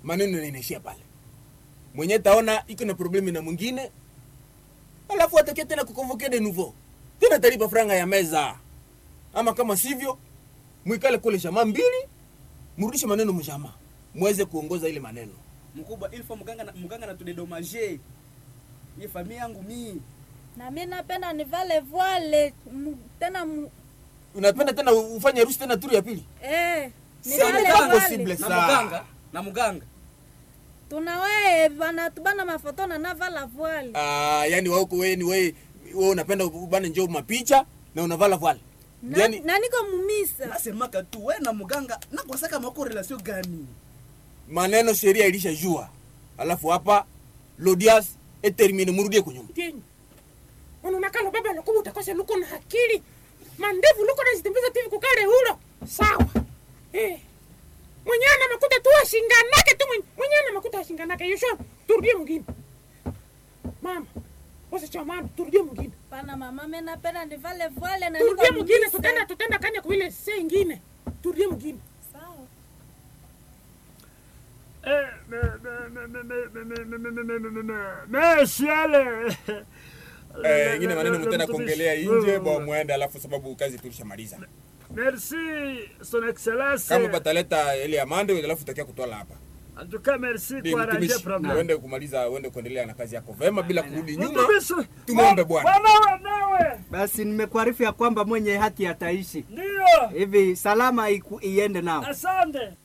maneno yanaishia pale mwenye taona iko na problemi na mwingine alafu atakia tena kukonvoke de nouveau tena talipa franga ya meza ama kama sivyo mwikale kule shama mbili mrudishe maneno mshama mweze kuongoza ile maneno mkubwa ilfo mganga na, mganga natudedomaje ye famille yangu mii na mi napenda nivale voile mu- tena mu- unapenda tena ufanye harusi tena turu ya pili eh, Si nivale pas voile. possible. na Sa- muganga na muganga tunawae vanatubana mafoto na navala voile Ah, yani wauko wewe ni wewe wewe unapenda ubane njoo mapicha na unavala voile na, yani na niko mumisa nasemaka tu we na muganga nakwasaka mako relation gani maneno sheria ilishajua alafu hapa lodias etermine murudie kunyuma Tienyi. Unonakalo baba lokubu utakose luko na akili. Mandevu luko na zitembiza tivi kukale hulo. Sawa. Eh. Mwenyana makuta tu ashinganake tu mwenye- mwenyana makuta ashinganake. Yosho, turudie mwingine. Mama. Wasa cha mama, turudie mwingine. pana mama mi napenda nivale voile na niko Turudie mwingine, mumisa. tutenda tutenda kanya kwa ile se ingine. Turudie mwingine. Sawa. mesiale eh, ingine maneno mtenda kuongelea nje bwa mwende alafu sababu kazi tulishamaliza merci son excellence kama bataleta ile amande alafu utakia kutola hapa en tout cas merci Ndi kwa arranger mtumishi problem uende kumaliza uende kuendelea na kazi yako vema bila kurudi nyuma Mtumishi, tumwombe Bwana. Bwana nawe Basi nimekuarifu ya kwamba mwenye haki ataishi ndio hivi, salama iku, iende nao. asante